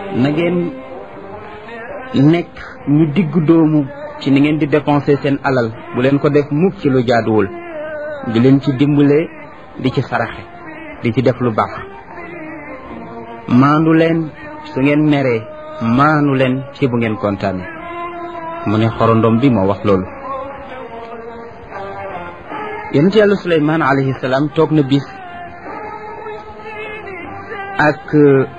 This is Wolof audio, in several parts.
na ngeen nekk ñu digg doomu ci ni ngeen di dépenser seen alal bu leen ko def mukk ci lu jaaduwul di leen ci dimbale di ci saraxe di ci def lu baax maandu leen su ngeen meree maanu leen ci bu ngeen kontaane mu ne xorondom bi moo wax loolu yonent yàlla suleymaan alayhi salaam toog na bis ak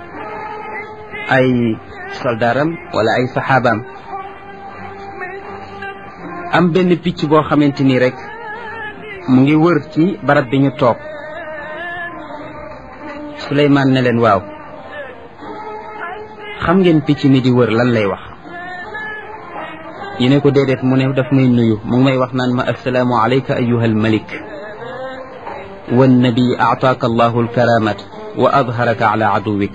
ay soldaaram wala ay saxaabaam am benn picc boo xamante ni rek mu ngi wër ci barab bi ñu toog suleymaan ne leen waaw xam ngeen picc mi di wër lan lay wax ñu ne ko déedéet mu ne daf may nuyu mu ngi may wax naan ma assalaamu alayka ayuha almalik wannabi aataaka allahu alkaramat wa adharaka ala aduwik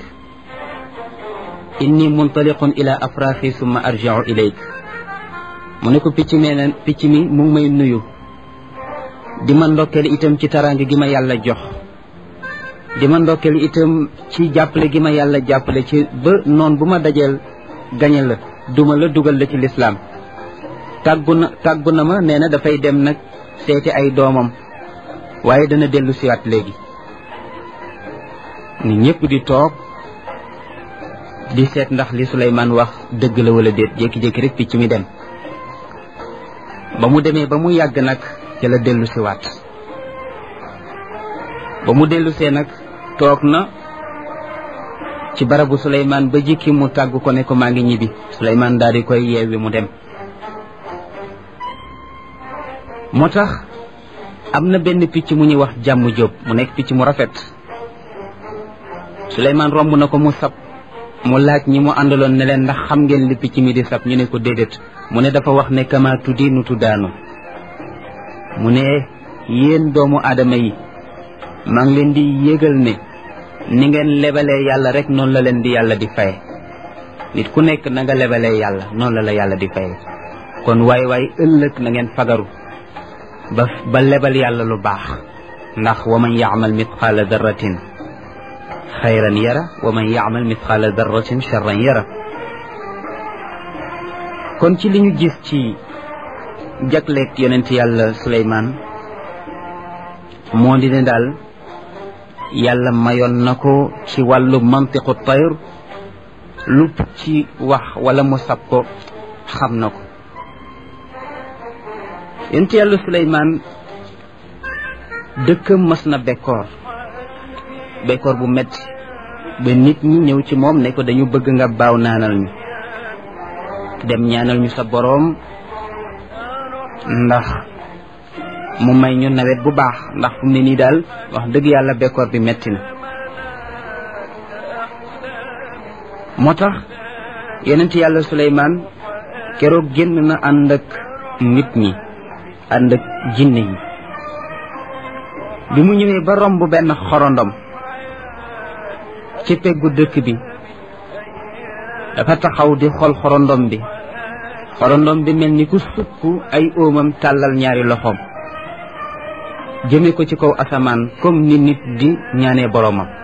inni muntaliqun ila afraaxi summa arjicu ilayk mu ne ko picc mi ne picc mi mu ngi may nuyu di ma ndokkeel itam ci taraange gi ma yàlla jox di ma ndokkeel itam ci jàppale gi ma yàlla jàppale ci ba noon bu ma dajeel gañe la duma la dugal la ci lislaam tàggu na tàggu na ma nee na dafay dem nag seeti ay doomam waaye dana dellu siwaat léegi ni ñëpp di toog di seet ndax li Suleymaan wax dëgg la wala déet jékki-jékki rek picc mi dem ba mu demee ba mu yàgg nag ca la dellu siwaat ba mu dellu see nag toog na ci barabu Suleymaan ba jikki mu tàgg ko ne ko maa ngi ñibbi Suleymaan daal di koy yeewi mu dem moo tax am na benn picc mu ñuy wax jàmm jóob mu nekk picc mu rafet Suleymaan romb na ko mu sab mu laaj ñi mu àndaloon ne leen ndax xam ngeen li picc mi di sab ñu ne ko déedéet mu ne dafa wax ne kama tuddi nu tuddaanu mu ne yéen doomu aadama yi maa ngi leen di yégal ne ni ngeen lebalee yàlla rek noonu la leen di yàlla di faye nit ku nekk na nga lebalee yàlla noonu la la yàlla di faye kon waay waay ëllëg na ngeen fagaru ba ba lebal yàlla lu baax ndax wa man yaamal mitqaala darratin xayran yara wa man yaamal mitqaala darratin charran yara kon ci li ñu gis ci jagleeg yonent yàlla Suleymaan moo di ne daal yàlla mayoon na ko ci wàllu mantiqu tayr lu ci wax wala mu sab ko xam na ko yonent yàlla Suleymaan dëkkam mas na bekkoor bekkoor bu metti ba nit ñi ñëw ci moom ne ko dañu bëgg nga baaw naanal ñu dem ñaanal ñu sa boroom ndax mu may ñu nawet bu baax ndax fu mu ne nii daal wax dëgg yàlla bekkoor bi metti na moo tax yonent yàlla Suleymaan keroog génn na ànd ak nit ñi ànd ak jinne yi bi mu ñëwee ba romb benn xorondom ci peggu dëkk bi dafa taxaw di xool xorondom bi xorondom bi mel ni ku sukk ay óomam tàllal ñaari loxoom jëme ko ci kaw asamaan comme ni nit di ñaanee boroomam